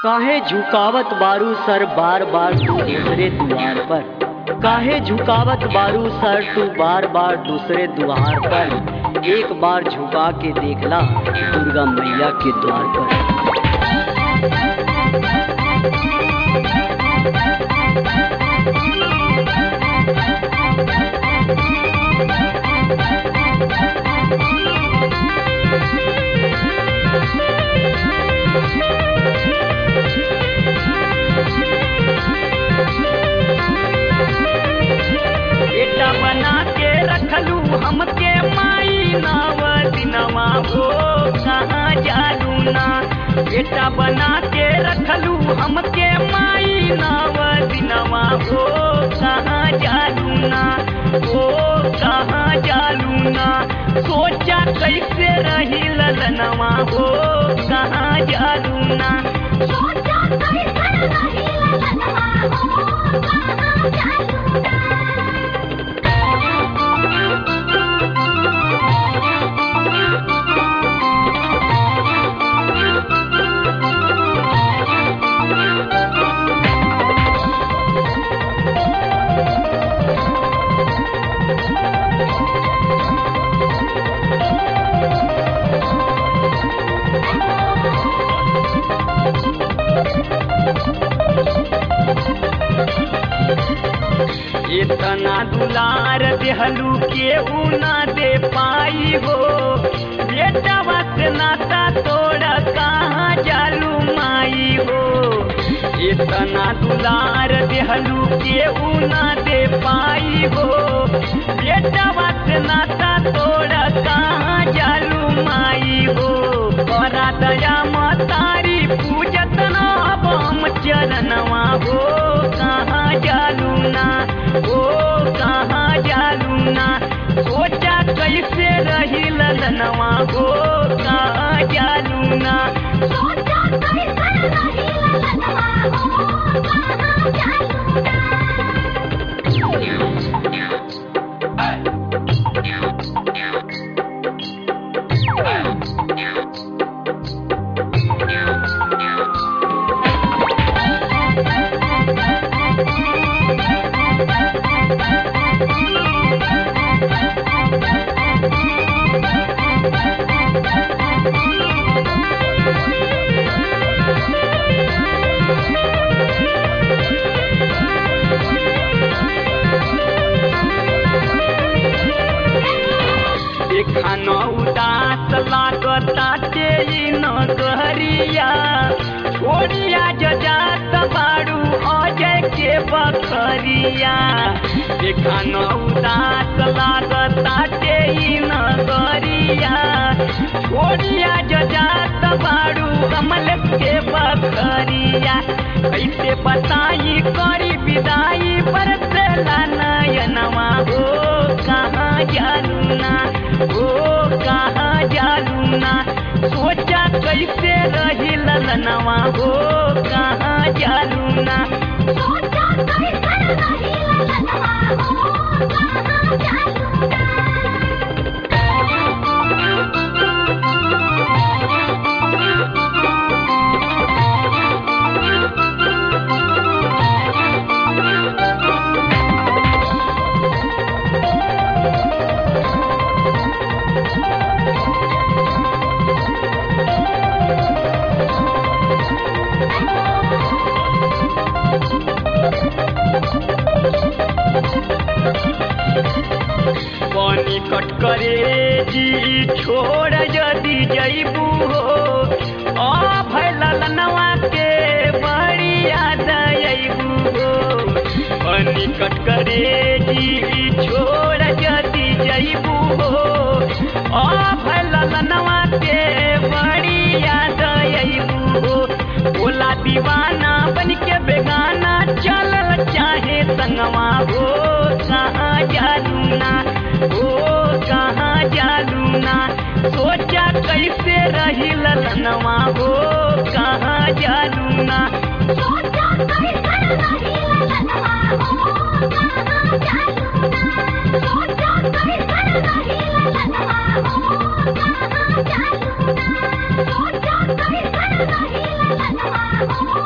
काहे झुकावत बारू सर बार बार तू दूसरे द्वार पर काहे झुकावत बारू सर तू बार बार दूसरे द्वार पर एक बार झुका के देखला दुर्गा मैया के द्वार पर बेटा बना के रखलू हमके माई नाव दिनवा हो कहाँ जालू ना बेटा बना के रखलू हमके माई नाव दिनवा हो कहाँ जालू ना हो कहाँ जालू ना सोचा कैसे रही ललनवा हो कहाँ जालू ना सोचा कैसे रही ललनवा हो कहाँ जालू ना इतना दुलार देहलू केहू ना दे पाई हो बेटा बस नाता तोड़ा कहाँ जालू माई हो इतना दुलार देहलू केहू ना दे पाई हो बेटा बस नाता तोड़ा कहाँ जालू माई हो बड़ा दया मतारी पूजत ना बम चरणवा हो कहाँ जालू ना ओ कहाँ जालू ना सोचा कैसे रही ललनवा हो कहाँ जालू ना सोचा कैसे रही ललनवा हो कहाँ जालू ना देखा न उदास लागता तेई न कहरिया छोड़िया जजात बाड़ू अजय के बखरिया देखा न उदास लागता तेई न कहरिया छोड़िया जजात बाड़ू कमल के बखरिया कैसे बताई करी विदाई बरसला नयनवा हो कहाँ जालू ना ओ कहाँ जालू ना सोचा कैसे रही ललनवा हो कहाँ जालू ना सोचा कैसे रही ललनवा हो कहाँ जालू ना पानी कट करे जी छोड़ यदि जैबू हो आ भैल ललनवा के बड़ी याद अबू हो पानी कट करे जी छोड़ यदि जैबू हो आ भैल ललनवा के बड़ी याद अबू हो बोला दीवाना बन के बेगाना चलल चाहे संगवा हो कहाँ जालू ना ओ कहाँ जालू ना सोचा कैसे रही ललनवा हो कहाँ जालू ना सोचा कैसे रही ललनवा हो कहाँ जालू ना सोचा कैसे रही ललनवा हो कहाँ जालू ना सोचा कैसे रही ललनवा हो